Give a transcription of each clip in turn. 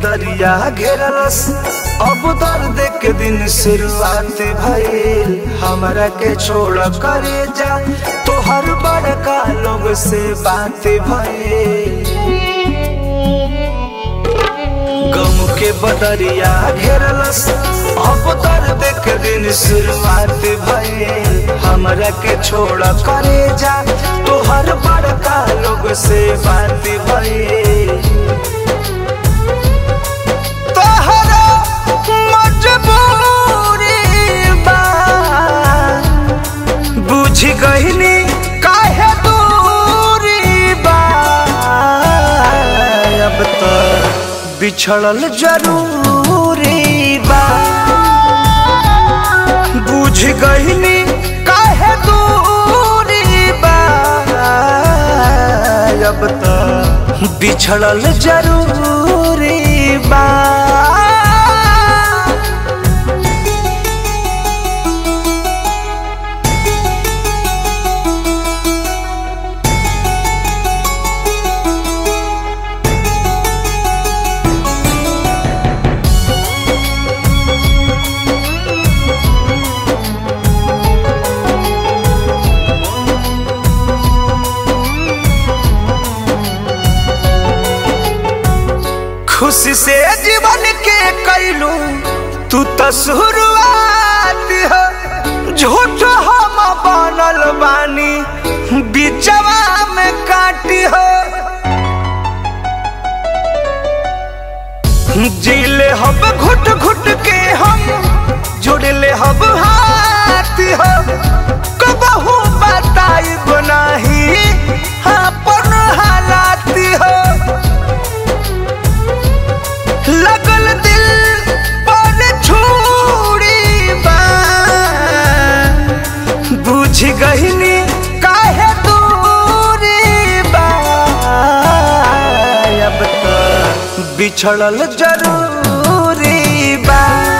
बदरिया घेरलस अब दर्द के दिन शुरुआत भइल हमरा के छोड़ करे जा तोहर बड़का लोग से बात भइल गम के बदरिया घेरलस अब दर्द के दिन शुरुआत भइल हमरा के छोड़ करे जा तोहर बड़का लोग से बात भइल तोहरा मजबूरी बा बुझ गईनी काहे दूरी बा अब तो बिछड़ल जरूरी बा बुझ गईनी काहे दूरी बा अब तो बिछड़ल जरूरी बा खुशी से जीवन के कैलू तू तो शुरुआत हो झूठ हम बनल बानी बिचवा में काटी हो जीले हम घुट घुट के हम जुड़ले हम हाथ हो कबहू बताई बनाही अपन हालात हो लगल दिल पर छुरी बा बुझ गईनी काहे दूरी बा अब तो बिछड़ल जरूरी बा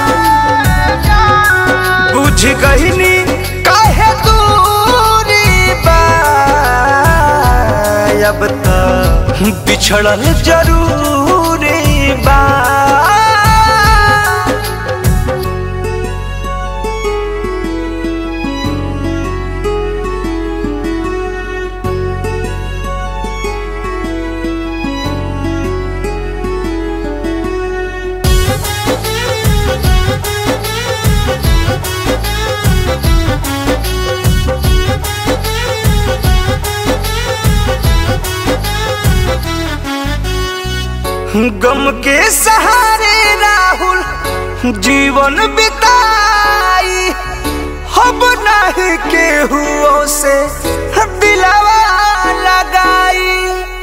बुझ गईनी काहे दूरी बा अब तो बिछड़ल जरूरी बा गम के सहारे राहुल जीवन बिताई हम नहीं केहू से दिलवा लगाई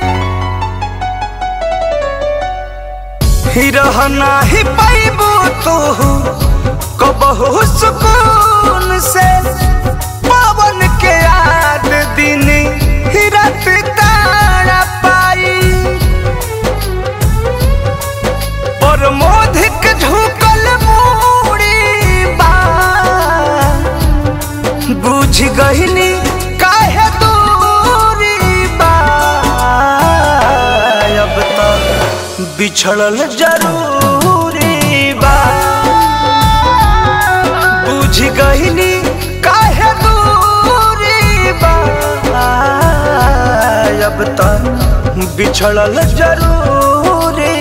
ही रहना ही पाइबो तू कबहू सुकून से पवन के याद दिन ही रात तारा पाई और मोधिक झुकल मूड़ी बा बुझ गईनी काहे दूरी बा अब तो बिछड़ल जरूरी बा बुझ गईनी काहे दूरी बा अब तो बिछड़ल जरूरी